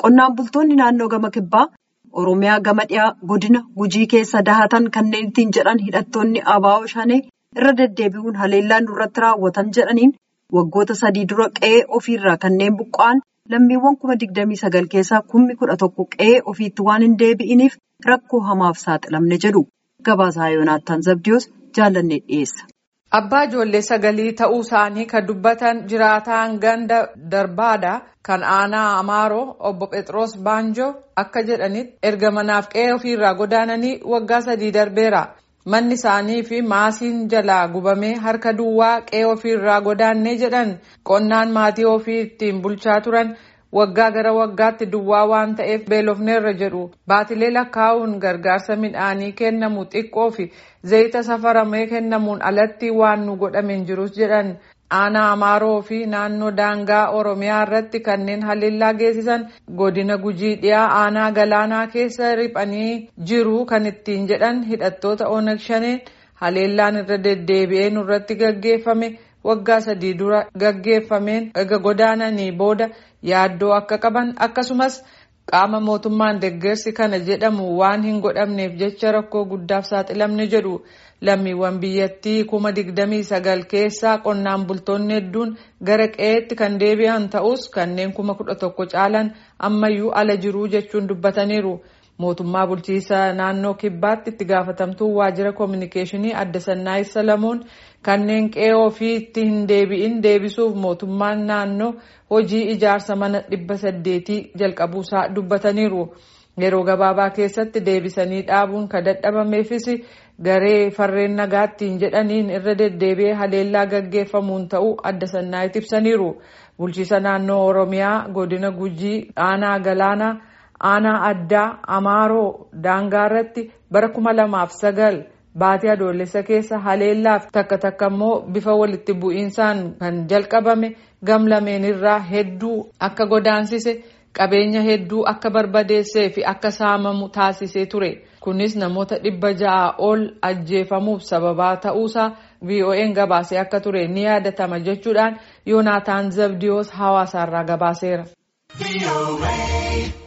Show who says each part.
Speaker 1: Qonnaan bultoonni naannoo gama kibbaa Oromiyaa gama dhiyaa godina gujii keessa dahatan kanneen ittiin jedhan hidhattoonni abaa'oo shanee irra deddeebi'uun haleellaa nurratti raawwatan jedhaniin waggoota sadii dura qe'ee ofiirraa kanneen buqqa'an lammiiwwan kuma digdamii sagal keessaa kummi kudha tokko qe'ee ofiitti waan hin deebi'iniif rakkoo hamaaf saaxilamne jedhu. Gabaasaa Yoonaattaan Zabdiyoos jaallannee dhiyeessa.
Speaker 2: Abbaa ijoollee sagalii ta'uu isaanii kan dubbatan jiraataan ganda darbaadha kan aanaa Amaaroo obbo Phexros Baanjoo akka jedhanitti erga manaaf qe'ee ofiirraa godaananii waggaa sadii darbeera. Manni isaanii fi maasiin jalaa gubamee harka duwwaa qe'ee ofiirraa godaannee jedhan qonnaan maatii ofii ittiin bulchaa turan. waggaa gara waggaatti duwwaa waan ta'eef beelofneerra jedhu baatilee lakkaa'uun gargaarsa midhaanii kennamu xiqqoo fi zayita safaramee kennamuun alatti waan nu godhame hin jirus jedhan aanaa amaaroo fi naannoo daangaa oromiyaa irratti kanneen haleellaa geessisan godina gujii dhiyaa aanaa galaanaa keessa riphanii jiru kan ittiin jedhan hidhattoota onag shaneen haleellaan irra deddeebi'ee nurratti gaggeeffame. waggaa sadii dura gaggeeffameen erga godaananii booda yaaddoo akka qaban akkasumas qaama mootummaan deeggarsi kana jedhamu waan hin godhamneef jecha rakkoo guddaaf saaxilamne jedhu lammiiwwan biyyattii kuma digdamii sagal keessaa qonnaan bultoonni hedduun gara qe'eetti kan deebi'an ta'us kanneen kuma kudha tokko caalan ammayyuu ala jiruu jechuun dubbataniiru. mootummaa bulchiisa naannoo kibbaatti itti gaafatamtuu waajjira koominikeeshinii adda sannaayi salamuun kanneen qe'ee ofiitti hin deebi'in deebisuuf mootummaan naannoo hojii ijaarsa mana dhibba saddeetii jalqabuusaa dubbataniiru yeroo gabaabaa keessatti deebisanii dhaabuun kan dadhabameefis garee farreen nagaattiin jedhaniin irra deddeebi'ee haleellaa gaggeeffamuun ta'uu adda sannaayitti ibsaniiru bulchiisa naannoo oromiyaa godina gujii aanaa galaanaa. aanaa addaa amaaroo daangaa irratti bara kuma lamaaf sagal baatii adoolessa keessa haleellaaf takka takka immoo bifa walitti bu'iinsaan kan jalqabame gamlameen irraa hedduu akka godaansise qabeenya hedduu akka barbadeessee fi akka saamamu taasisee ture kunis namoota dhibba ja'a ol ajjeefamuuf sababaa ta'uusaa vo'n gabaasee akka ture ni yaadatama jechuudhaan yoonaataan zabdiyoos hawaasaarraa gabaaseera.